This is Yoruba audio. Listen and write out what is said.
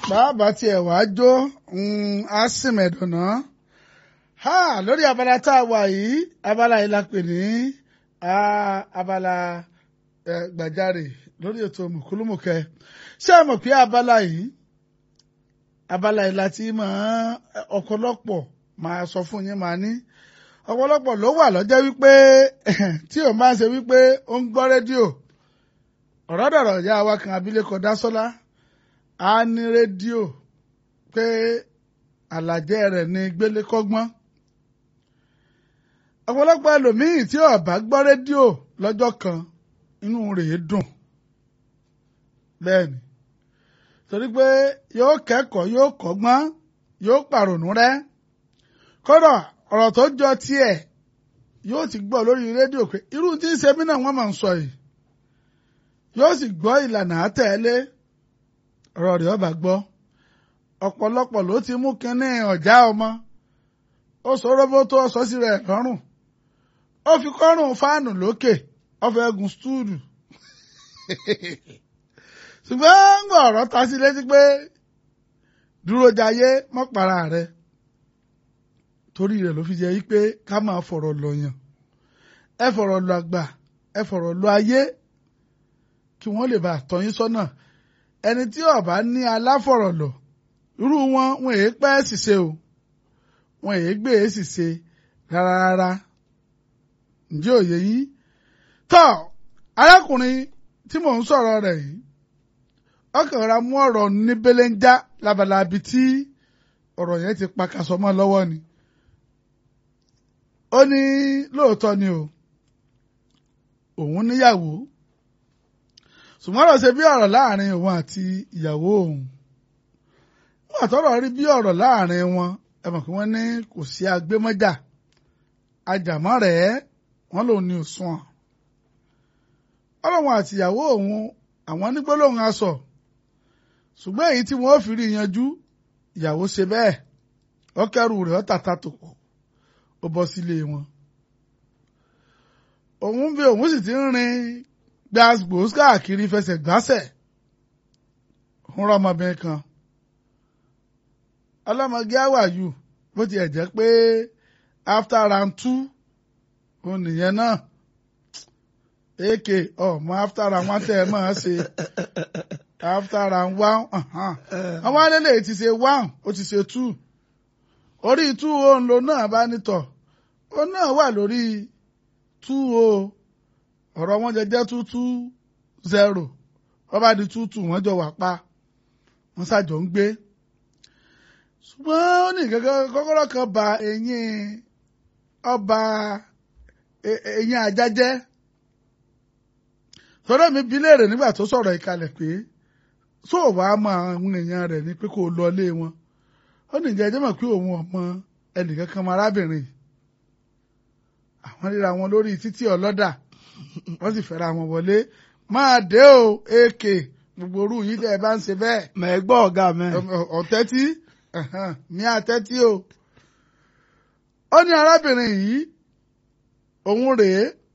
bàbá tiẹ̀ wá jó á sì mẹ̀dùnà ha lórí abala tá a wà yìí abala yìí la pè ní abala gbàjarè lórí ètò mùkúlùmùkẹ ṣé ẹ mọ̀ pé abala yìí abala yìí láti máa ọ̀pọ̀lọpọ̀ máa sọ fún yín máa ní ọ̀pọ̀lọpọ̀ ló wà lọ́jọ́ wípé tí ò máa ń ṣe wípé ó ń gbọ́ rédíò ọ̀rọ̀ dọ̀rọ̀ ìyá wa kan abilékọ Dásọ́lá á ní rédíò pé àlàjẹ́ rẹ̀ ní gbélé kọ́gbọ́n ọ̀pọ̀lọpọ̀ ẹlòmíì tí ó bá gbọ́ rédíò lọ́jọ́ kan inú rẹ̀ dùn bẹ́ẹ̀ ni torí pé yóò kẹ́kọ̀ọ́ yóò kọ́gbọ́n yóò pàrònú rẹ́ kódà ọ̀rọ̀ tó jọ tiẹ̀ yóò ti gbọ́ lórí rédíò pé irú tí ń ṣe mí náà wọ́n máa ń sọ yìí yóò sì gbọ́ ìlànà àtẹ̀lé ọ̀rọ̀ rẹ̀ ọba gbọ́ ọ̀pọ̀lọpọ̀ ló ti mú kínní ọ̀já ọmọ ó sọ róbó tó sọ sí rẹ̀ lọ́rùn ó fi kọ́rùn fáànù lókè ó fẹ́ gun stúùdù ṣùgbọ́n ń gbọ́ ọ̀rọ̀ ta sí létí pé dúró jayé mọ́pàrà rẹ̀ torí rẹ̀ ló fi jẹ́ yí pé ká máa fọ̀rọ̀ lọ yàn ẹ fọ̀rọ̀ lọ àgbà ẹ fọ̀rọ̀ lọ ayé kí wọ́n lè bá tọ́ yín sọ́nà ẹni tí ó bá ní aláfọ̀rọ̀lọ̀ irú wọn wọn èé pẹ́ ṣìṣe o wọn èé gbé e ṣìṣe rárá rárá ǹjẹ́ òye yìí tọ́ arákùnrin tí mò ń sọ̀rọ̀ rẹ̀ yìí ọkàn ra mú ọ̀rọ̀ ní belenja labalabi tí ọ̀rọ̀ yẹn ti pakasọ mọ́ lọ́wọ́ ni ó ní lóòótọ́ ni o òun níyàwó ṣùgbọ́n ọ̀rọ̀ ṣe bí ọ̀rọ̀ láàrin òun àti ìyàwó òun wọ́n àtọ́rọ̀ rí bí ọ̀rọ̀ láàrin wọn ẹ mọ̀ pé wọ́n ní kò sí agbémọ́jà ajàmọ́ rẹ̀ wọ́n lòun ní òsùn ọ̀ ọlọ́run àti ìyàwó òun àwọn ní gbólóhùn aṣọ ṣùgbọ́n èyí tí wọ́n fi rí yanjú ìyàwó ṣe bẹ́ẹ̀ ó kẹ́rù rẹ̀ ó tàtà tó pọ̀ ó bọ́ sílé wọn òun bí òun sì ti ń rin gbàgbós káàkiri fẹsẹ̀ gbásẹ̀ ń rọ ọmọbìnrin kan ọlọ́mọge àwàyù bó tiẹ̀ jẹ́ pé after round two òun nìyẹn náà èké ọmọ after round one tẹ́ ẹ máa ṣe after round one àwọn alẹ́lẹ̀ ti ṣe one ó ti ṣe two orí two òun lo náà bá nítọ̀ ó náà wà lórí two o ọ̀rọ̀ wọn jẹ jẹ́ two two zero wọ́n bá di two two wọ́n jọ wà pa wọ́n ṣàjọ ń gbé ṣùgbọ́n ó ní kọ́kọ́rọ́ kan ba eyín ọba eyín ajá jẹ́ tọ́lá mi bi léèrè nígbà tó sọ̀rọ̀ ìkalẹ̀ pé sóò wá mọ àwọn èèyàn rẹ̀ ní pé kó lọ ilé wọn ó ní ìjẹ́ ẹjẹ́ mọ̀ pé òun ọmọ ẹnìkan kan mọ arábìnrin àwọn ríra wọn lórí títí ọlọ́dà wọ́n sì fẹ́ra wọn wọlé máa dé o èkè gbogbo orú yìí tẹ́ ẹ bá ń ṣe bẹ́ẹ̀. mẹ́gbọ́ ọ̀gá mẹ́. ọ̀tẹ́tí ní àtẹ́tí o. ó ní arábìnrin yìí òun rèé